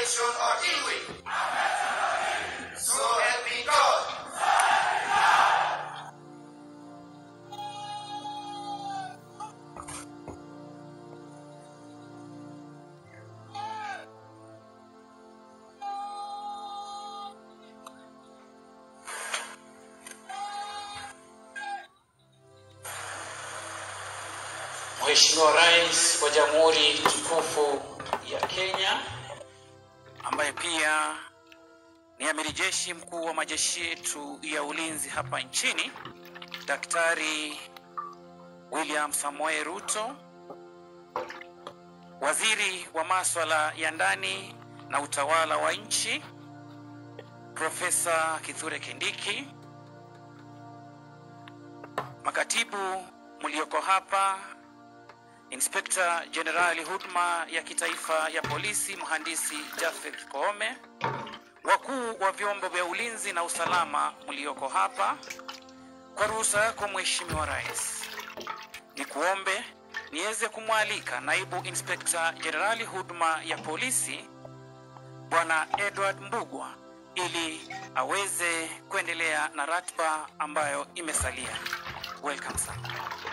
nation or iwi. So help me God. Mheshimiwa Rais wa Jamhuri tukufu ya Kenya ambaye pia ni amiri jeshi mkuu wa majeshi yetu ya ulinzi hapa nchini, Daktari William Samoei Ruto, waziri wa maswala ya ndani na utawala wa nchi Profesa Kithure Kindiki, makatibu mlioko hapa, Inspekta Jenerali huduma ya kitaifa ya polisi mhandisi Jafeth Koome, wakuu wa vyombo vya ulinzi na usalama mlioko hapa, kwa ruhusa yako Mheshimiwa Rais, ni kuombe niweze kumwalika naibu Inspekta Jenerali huduma ya polisi Bwana Edward Mbugwa ili aweze kuendelea na ratiba ambayo imesalia. Welcome sana.